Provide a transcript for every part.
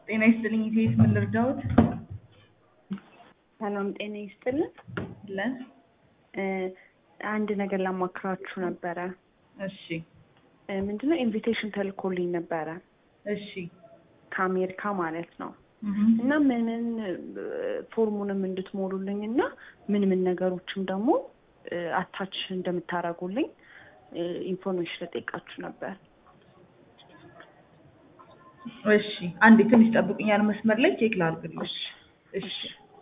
ጤና ይስጥልኝ ኢቴስ ምን ልርዳዎት? ሰላም ጤና ይስጥልን። ለን እ አንድ ነገር ላማክራችሁ ነበረ። እሺ እ ምንድነው ኢንቪቴሽን ተልኮልኝ ነበረ እሺ ከአሜሪካ ማለት ነው እህም፣ እና ምን ምን እ ፎርሙንም እንድትሞሉልኝ እና ምን ምን ነገሮችም ደግሞ እ አታች እንደምታደርጉልኝ እ ኢንፎርሜሽን ልጠይቃችሁ ነበር። እሺ አንዴ ትንሽ ጠብቁኛል መስመር ላይ ቼክ ላድርግልሽ። እሺ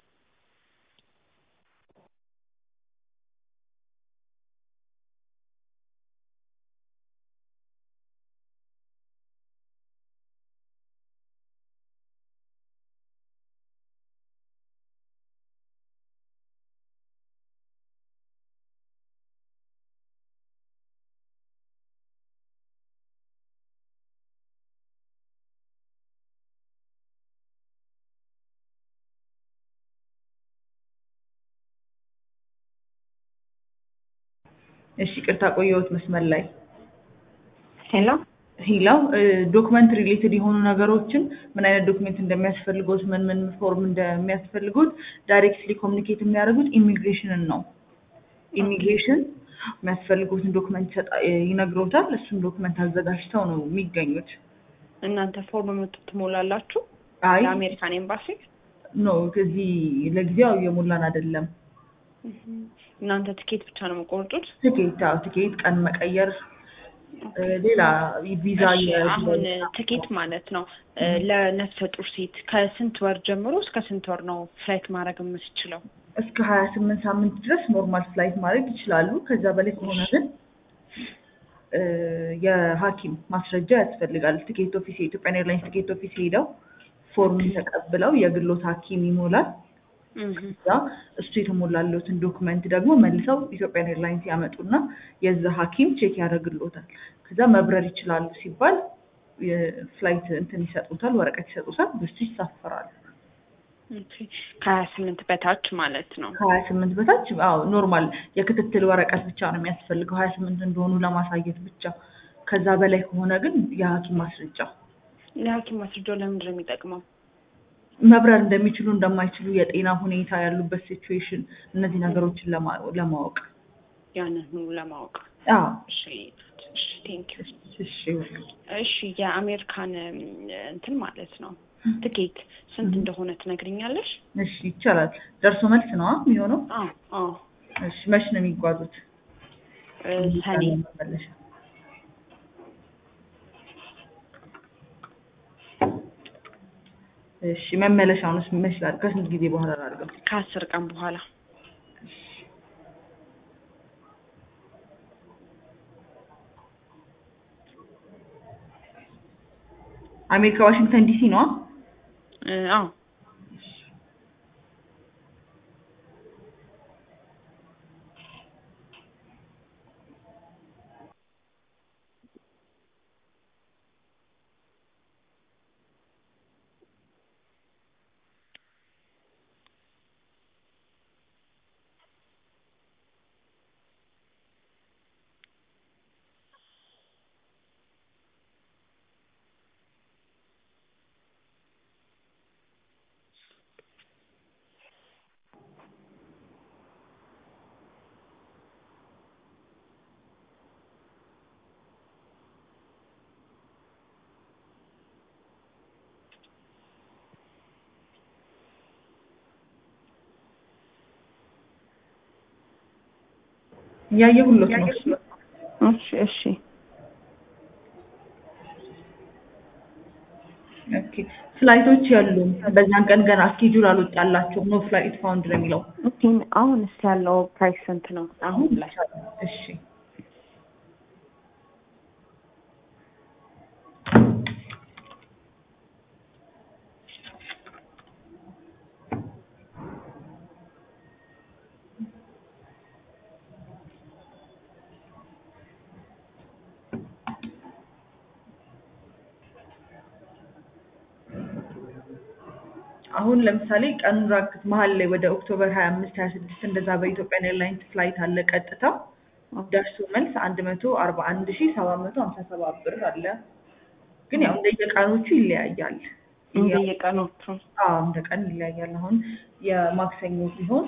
እሺ ቅርታ ቆየሁት መስመር ላይ ሄሎ ሂላው ዶክመንት ሪሌትድ የሆኑ ነገሮችን ምን አይነት ዶክመንት እንደሚያስፈልጉት ምን ምን ፎርም እንደሚያስፈልጉት ዳይሬክትሊ ኮሚኒኬት የሚያደርጉት ኢሚግሬሽንን ነው። ኢሚግሬሽን የሚያስፈልጉትን ዶክመንት ይሰጣ- ይነግሮታል። እሱን ዶክመንት አዘጋጅተው ነው የሚገኙት። እናንተ ፎርም የምት- ትሞላላችሁ አይ ለአሜሪካን ኤምባሲ? ኖ ከዚህ ለጊዜው እየሞላን አይደለም። እናንተ ትኬት ብቻ ነው የምቆርጡት? ትኬት አዎ፣ ትኬት ቀን መቀየር እ ሌላ ቪዛ እሺ፣ የ- አሁን ትኬት ማለት ነው እ ለነፍሰ ጡር ሴት ከስንት ወር ጀምሮ እስከ ስንት ወር ነው ፍላይት ማድረግ የምትችለው? እስከ ሀያ ስምንት ሳምንት ድረስ ኖርማል ፍላይት ማድረግ ይችላሉ። ከዛ በላይ ከሆነ ግን እ የሐኪም ማስረጃ ያስፈልጋል። ትኬት ኦፊስ የኢትዮጵያን ኤርላይንስ ትኬት ኦፊስ ሄደው ፎርም ተቀብለው የግሎት ሐኪም ይሞላል። እህ ከዛ እሱ የተሞላለትን ዶክመንት ደግሞ መልሰው ኢትዮጵያን ኤርላይንስ ያመጡና የዛ ሐኪም ቼክ ያደርግሎታል። ከዛ መብረር ይችላሉ ሲባል የፍላይት እንትን ይሰጡታል፣ ወረቀት ይሰጡታል። በሱ ይሳፈራሉ። ኦኬ። ከሀያ ስምንት በታች ማለት ነው። ከሀያ ስምንት በታች አዎ ኖርማል የክትትል ወረቀት ብቻ ነው የሚያስፈልገው ሀያ ስምንት እንደሆኑ ለማሳየት ብቻ። ከዛ በላይ ከሆነ ግን የሐኪም ማስረጃ የሐኪም ማስረጃው ለምንድን ነው የሚጠቅመው? መብረር እንደሚችሉ እንደማይችሉ፣ የጤና ሁኔታ ያሉበት ሲቹዌሽን እነዚህ ነገሮችን ለማ- ለማወቅ ያንን ሁሉ ለማወቅ። አዎ እሺ፣ እሺ፣ ቴንክ ዩ። እሺ እሺ፣ የአሜሪካን እም፣ እንትን ማለት ነው ትኬት ስንት እንደሆነ ትነግሪኛለሽ? እሺ ይቻላል። ደርሶ መልስ ነው የሚሆነው። አዎ፣ አዎ። እሺ መች ነው የሚጓዙት? እ ሰኔ መመለሻ እሺ መመለሻውንስ መች ላድርግ? ከስንት ጊዜ በኋላ ላድርገው? ከአስር ቀን በኋላ አሜሪካ ዋሽንግተን ዲሲ ነው። እ አዎ እያየሁሎት ነው። እሺ፣ እሺ። ኦኬ ፍላይቶች ያሉም በዛን ቀን ገና ስኬጁል አልወጣላቸውም። ኖ ፍላይት ፋውንድ ነው የሚለው። ኦኬ፣ አሁንስ ያለው ፕራይስ ስንት ነው? አሁን ላይ እሺ አሁን ለምሳሌ ቀኑን ራክት መሀል ላይ ወደ ኦክቶበር ሀያ አምስት ሀያ ስድስት እንደዛ በኢትዮጵያን ኤርላይንስ ፍላይት አለ ቀጥታ ደርሶ መልስ አንድ መቶ አርባ አንድ ሺ ሰባት መቶ ሀምሳ ሰባት ብር አለ። ግን ያው እንደየቀኖቹ ይለያያል። እንደየቀኖቹ አዎ እንደ ቀን ይለያያል። አሁን የማክሰኞ ሲሆን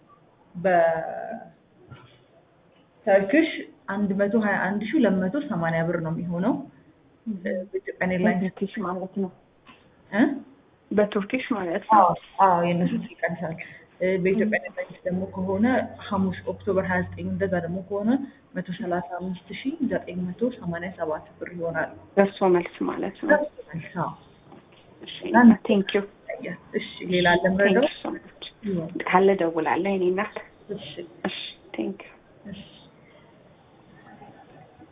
በተርክሽ አንድ መቶ ሀያ አንድ ሺ ሁለት መቶ ሰማንያ ብር ነው የሚሆነው። በኢትዮጵያ ኤርላይንስ በቱርኪሽ ማለት ነው። እ? በቱርኪሽ ማለት ነው። አዎ አዎ የእነሱ ይቀንሳል። እ፣ በኢትዮጵያ ኤርላይንስ ደግሞ ከሆነ ሐሙስ ኦክቶበር ሀያ ዘጠኝ እንደዛ ደግሞ ከሆነ መቶ ሰላሳ አምስት ሺ ዘጠኝ መቶ ሰማንያ ሰባት ብር ይሆናል። ደርሶ መልስ ማለት ነው። አዎ እሺ ቴንክ ዩ እሺ ሌላ አለ ቴንክ ምረዳው? ዩ ሶ ማች ካለ ደውላለሁ የኔ እናት። እሺ እሺ ቴንክ ዩ እሺ